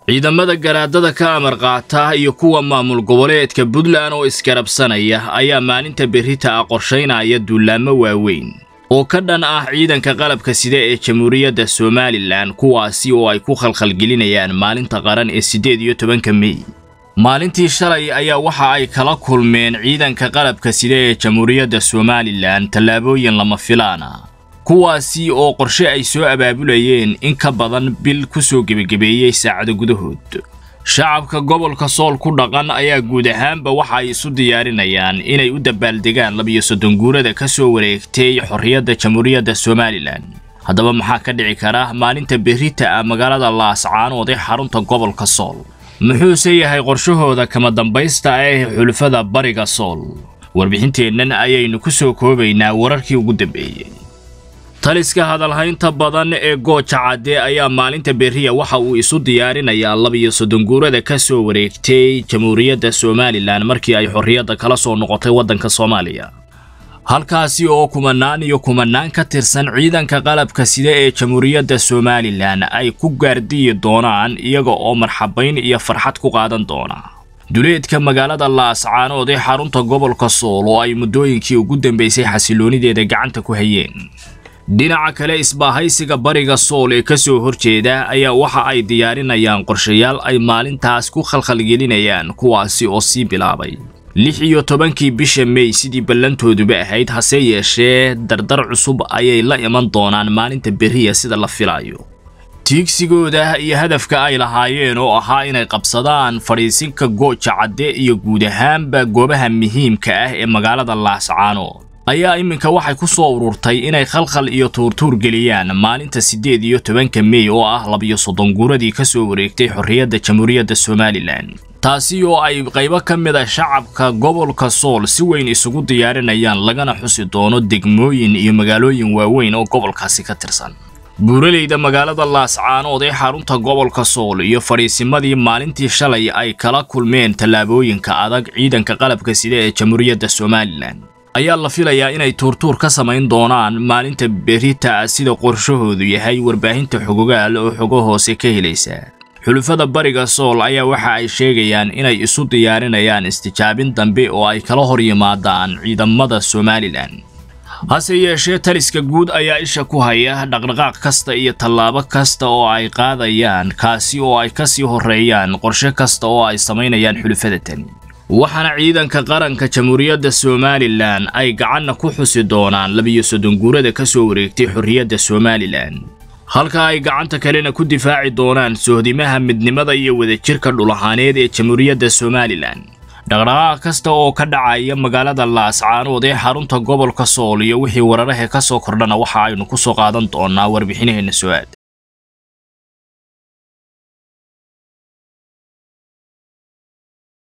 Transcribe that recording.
ciidamada garaadada ka amar qaata iyo kuwa maamul goboleedka puntland oo isgarabsanaya ayaa maalinta berrita ah qorshaynaya duulaamo waaweyn oo ka dhan ah ciidanka qalabka sida ee jamhuuriyadda somalilan kuwaasi oo ay ku khalkhalgelinayaan maalinta qaran ee siddeed iyo tobanka mey maalintii shalay ayaa waxa ay kala kulmeen ciidanka qalabka sida ee jamhuuriyadda somalilan tallaabooyin lama filaan ah kuwaasi oo qorshe ay soo abaabulayeen in ka badan bil ku soo gebagabeeyey saacado gudahood shacabka gobolka sool ku dhaqan ayaa guud ahaanba waxa ay isu diyaarinayaan inay u dabaaldegaan labiyo soddon guurada ka soo wareegtay xorriyadda jamhuuriyadda somalilan haddaba maxaa ka dhici kara maalinta berrita ah magaalada laascaanood ee xarunta gobolka sool muxuuse yahay qorshahooda kama dambaysta ah ee xulufada bariga sool warbixinteennan ayaynu ku soo koobaynaa wararkii ugu dambeeyey taliska hadalhaynta badan ee gooja cadde ayaa maalinta berriya waxa uu isu diyaarinayaa labiyo soddon guurada ka soo wareegtay jamhuuriyadda somalilan markii ay xorriyadda kala soo noqotay waddanka soomaaliya halkaasi oo kumanaan iyo kumanaan ka tirsan ciidanka qalabka sida ee jamhuuriyadda somalilan ay ku gaardiyi doonaan iyaga oo marxabayn iyo farxad ku qaadan doona duleedka magaalada laascaanood ee xarunta gobolka sool oo ay muddooyinkii ugu dambaysay xasiloonideeda gacanta ku hayeen dhinaca kale isbaahaysiga bariga sool ee ka soo horjeeda ayaa waxa ay diyaarinayaan qorshayaal ay maalintaas ku khalkhalgelinayaan kuwaasi oo sii bilaabay lix iyo tobankii bisha mey sidii ballantooduba ahayd hase yeeshee dardar cusub ayay la iman doonaan maalinta berriya sida la filayo tiigsigooda iyo hadafka ay lahaayeen oo ahaa inay qabsadaan fadhiisinka gooja cadde iyo guud ahaanba goobaha muhiimka ah ee magaalada laascaanood ayaa iminka waxay ku soo ururtay inay khalkhal iyo tuurtuur geliyaan maalinta siddeed iyo tobanka mey oo ah labiyo soddon guuradii ka soo wareegtay xorriyadda jamhuuriyadda somalilan taasi oo ay qaybo ka mid a shacabka gobolka sool si weyn isugu diyaarinayaan lagana xusi doono degmooyin iyo magaalooyin waaweyn oo gobolkaasi ka tirsan buuraleyda magaalada laascaanood ee xarunta gobolka sool iyo fadhiisimadii maalintii shalay ay kala kulmeen tallaabooyinka adag ciidanka qalabka sida ee jamhuuriyadda somalilan ayaa la filayaa inay tuurtuur ka samayn doonaan maalinta berrita sida qorshahoodu yahay warbaahinta xogogaal oo xogo hoose ka helaysa xulufada bariga sool ayaa waxa ay sheegayaan inay isu diyaarinayaan istijaabin dambe oo ay kala hor yimaadaan ciidamada somalilan hase yeeshee taliska guud ayaa isha ku haya dhaqdhaqaaq kasta iyo tallaabo kasta oo ay qaadayaan kaasi oo ay ka sii horreeyaan qorshe kasta oo ay samaynayaan xulufada tani waxaana ciidanka qaranka jamhuuriyadda somalilan ay gacanna ku xusi doonaan labiyo soddon guurada ka soo wareegtay xorriyadda somalilan halka ay gacanta kalena ku difaaci doonaan sohdimaha midnimada iyo wadajirka dhulahaaneed ee jamhuuriyadda somalilan dhaqdhaqaaq kasta oo ka dhacaya magaalada laascaanood ee xarunta gobolka sool iyo wixii wararahe ka soo kordhana waxa aynu ku soo qaadan doonaa warbixinaheenna soo aada